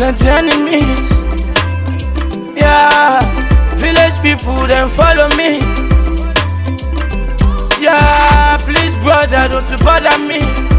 plenty enemies. Yeah, village people then follow me. Yeah, please brother, don't you bother me.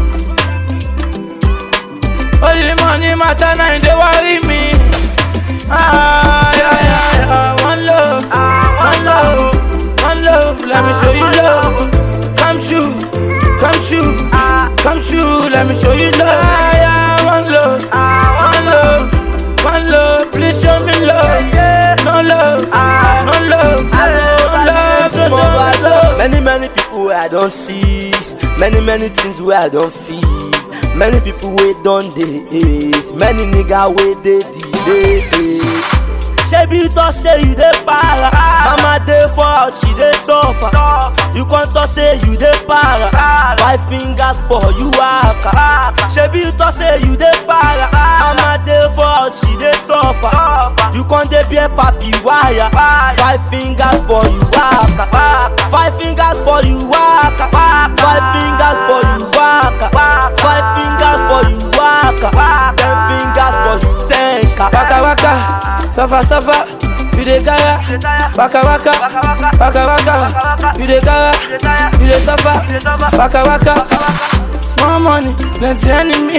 Only money matter now, they worry me. Ah, yeah, yeah, yeah. One love, one love, one love. Let me show you love. Come true, come true, come true. Let me show you love. Yeah, yeah. One love, one love, one love. Please show me love. No love, no love, no love, no love, no love. Many, many people where I don't see. Many, many things where I don't feel. Many people wait don't they hate. Many nigga wait they delay. Shebi you talk say you dey para. Mama dey for house, she dey suffer. You come talk say you dey para. Five fingers for you waka. Shebi you talk say you dey para. Mama dey for house, she dey suffer. You come dey bear papi wire. Five fingers for you waka. Five fingers for you waka. Five fingers for you waka. Five fingers for you waka. Ten fingers for you tenka. Waka waka, suffer suffer, you dey gara. Waka waka, waka waka, you dey gara, you dey suffer. Waka waka, small money, plenty enemies.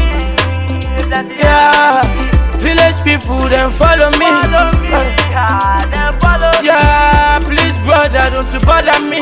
Yeah, village people then follow me. Yeah, please brother, don't you bother me.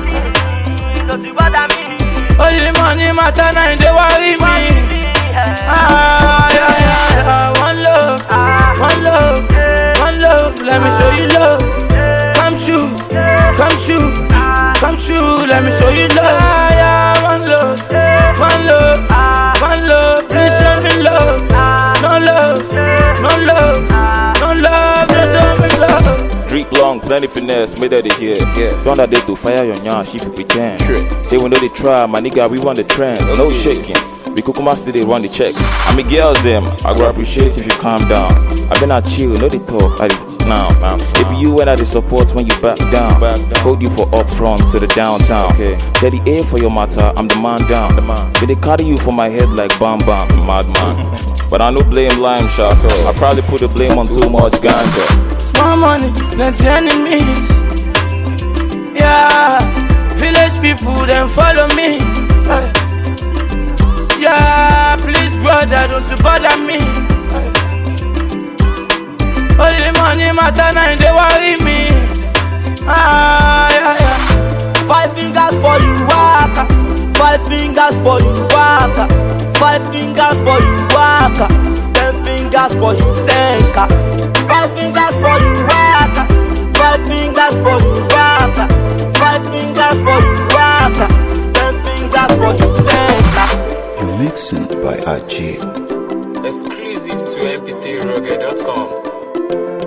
Only money matter now, they worry me. Ah, yeah, yeah, yeah. One love, one love, one love. Let me show you love. Come true, come true, come true. Let me show you love. Ah, yeah, one love, one love, one love. Please show me love. No love, no love, no love. Just show me love. Drink long, plenty finesse, made that they hear. Yeah. Don't that they do fire your nyash if you pretend. Sure. Say we know they try, my nigga, we run the trends. No shaking. We kukuma still they run the checks. I mean girls them, I go appreciate if you calm down. I been out chill, no they talk, I dey now. It be you when I they support when you back down. Hold you for up front to the downtown. Okay. Teddy A for your matter, I'm the man down. The man. But they carry you for my head like bam bam, madman. but I no blame lime shot. I probably put the blame on too much ganja. Small money, plenty enemies. Yeah, village people then follow me. Hey. Yeah, please brother, don't you bother me. Hey. Only money matter now, they worry me. Ah, yeah, yeah. Five fingers for you waka. Five fingers for you waka. Five fingers for you waka. Ten fingers for you tenka. Five fingers for you waka. Five fingers for you waka. Five fingers for you waka. Ten fingers for you tenka. You're mixing by RJ. Exclusive to mp3rugged.com.